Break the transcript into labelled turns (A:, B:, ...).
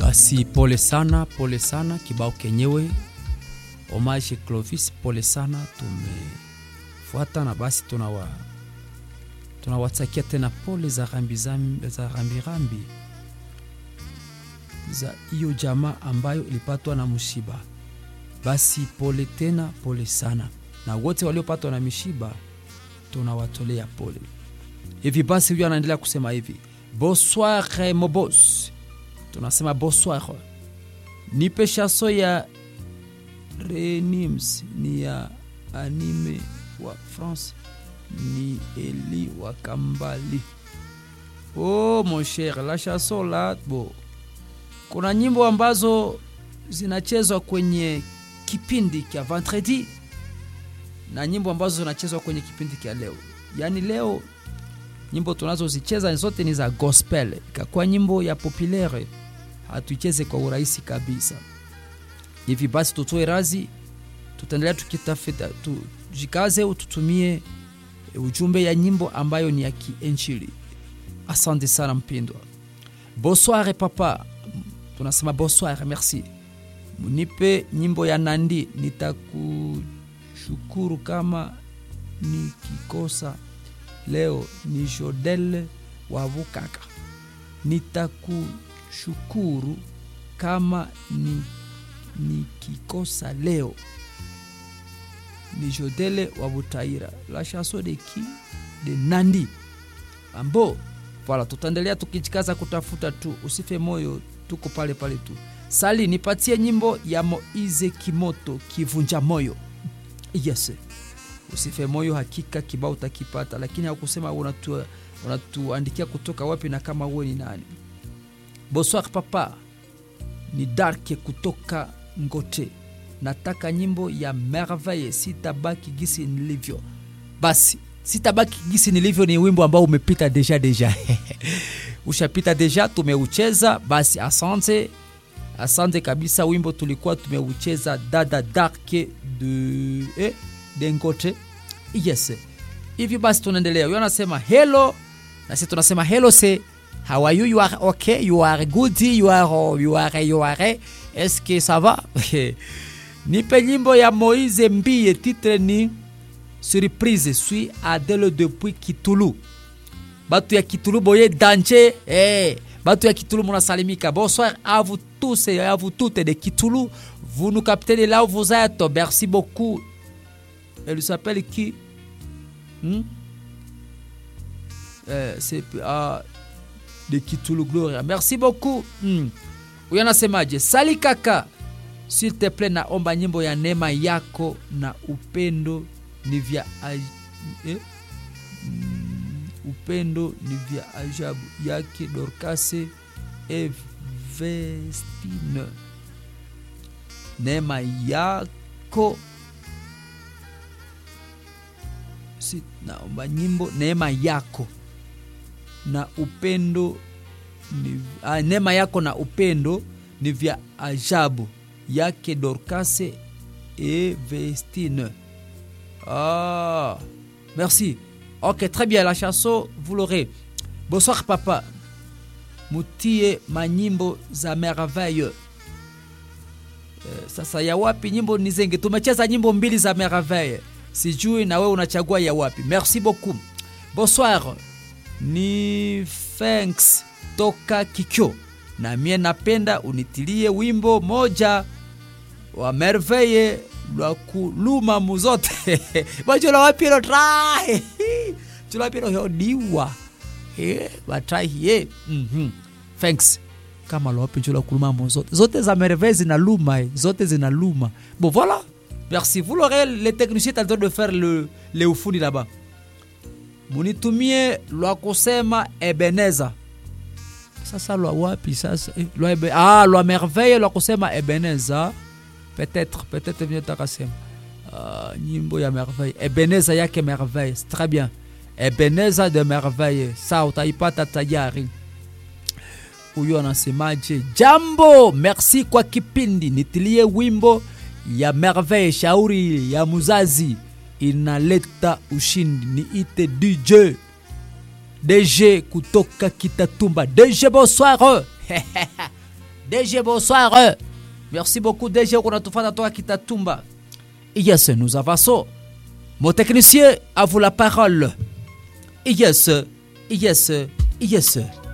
A: Basi pole sana, pole sana, kibao kenyewe homage Clovis, pole sana, tumefuata na basi tunawa tunawatakia tena pole za rambi zambi, za rambi rambi za hiyo jamaa ambayo ilipatwa na mshiba. Basi pole tena, pole sana, na wote waliopatwa na mishiba tunawatolea pole. Hivi basi, huyo anaendelea kusema hivi, bonsoir mobos, tunasema bonsoir. Nipe shaso ya Renims ni ya anime wa France ni Eli wa Kambali. Oh mon cher, la chanson la bo, kuna nyimbo ambazo zinachezwa kwenye kipindi cha vendredi na nyimbo ambazo zinachezwa kwenye kipindi cha leo. Yaani leo nyimbo tunazozicheza zote ni za gospel, ikakuwa nyimbo ya populaire hatuicheze kwa urahisi kabisa. Hivi basi tutoe razi, tutaendelea tukitafuta, tujikaze, tutumie ujumbe ya nyimbo ambayo ni ya kienjili. Asante sana mpindwa. Bonsoir papa, tunasema bonsoir, merci. Munipe nyimbo ya Nandi, nitakushukuru kama nikikosa leo. Ni Jodel wa Bukaka, nitakushukuru kama ni nikikosa leo ni Jodele wa Butaira, la chanson de qui de Nandi ambo. Voilà, tutaendelea tukijikaza kutafuta tu, usife moyo, tuko pale pale tu. Sali, nipatie nyimbo ya Moize Kimoto, kivunja moyo. Yes, usife moyo, hakika kibao utakipata, lakini hakusema unatu unatuandikia kutoka wapi na kama uwe ni nani. Bonsoir papa, ni Darke kutoka Ngote nataka nyimbo ya merveille sitabaki gisi nilivyo. Basi sitabaki gisi nilivyo ni wimbo ambao umepita deja deja ushapita deja, tumeucheza. Basi asante, asante kabisa. Wimbo tulikuwa tumeucheza dada darke de eh, dengote yes. Hivi basi tunaendelea, huyo anasema hello na sisi tunasema hello se how are you you are okay you are good you are you are you are est-ce que ça va nipe nyimbo ya Moise Mbie, titre ni surprise. Suis Adele depuis Kitulu. Batu ya Kitulu boye danger eh, batu ya Kitulu munasalimika. Bonsoir à vous tous et à vous toutes de Kitulu. Vous nous captez de là où vous êtes. Merci beaucoup. Elle s'appelle qui hmm? eh, c'est ah, de Kitulu Gloria. Merci beaucoup. Hmm. Huyo anasemaje? Sali kaka S'il te plaît, naomba nyimbo ya neema yako na upendo ni vya eh? mm, upendo ni vya ajabu yake Dorkase Evestine. Neema yako si, naomba nyimbo neema yako na upendo ni, ah, neema yako na upendo ni vya ajabu yake Dorcase et Vestine. Ah, merci. Ok, très bien. La chanson, vous l'aurez. Bonsoir, papa. Mutie manyimbo za merveille. Sasa ya wapi nyimbo ni zengi? Tumecheza nyimbo mbili za merveille, sijui na wewe unachagua ya wapi. Merci beaucoup. Bonsoir, ni thanks toka Kikyo na mie napenda unitilie wimbo moja wa merveille lwa kuluma muzote bachula wapiro trai chula piro hodiwa eh batrai ye mhm thanks kama lwapi chula kuluma muzote zote za merveille zinaluma zote zinaluma bon voilà merci vous l'aurez les techniciens en train de faire le le ufundi là-bas munitumie lwa kusema Ebeneza sasa lwa wapi sasa eh, lwa, ebe, ah, lwa merveille lwa kusema Ebeneza peut-être peut-être vile takasema uh, nyimbo ya merveille Ebeneza yake merveille c'est très bien Ebeneza de merveille sa utaipata tayari huyo anasemaje jambo merci kwa kipindi nitilie wimbo ya merveille shauri ya muzazi inaleta ushindi niite dj dg kutoka kitatumba dg bonsoir DG bonsoir. Merci beaucoup DG kunatufata toka Kitatumba. Yes, nous avançons. Mon technicien, à vous la parole. Yes, yes, yes.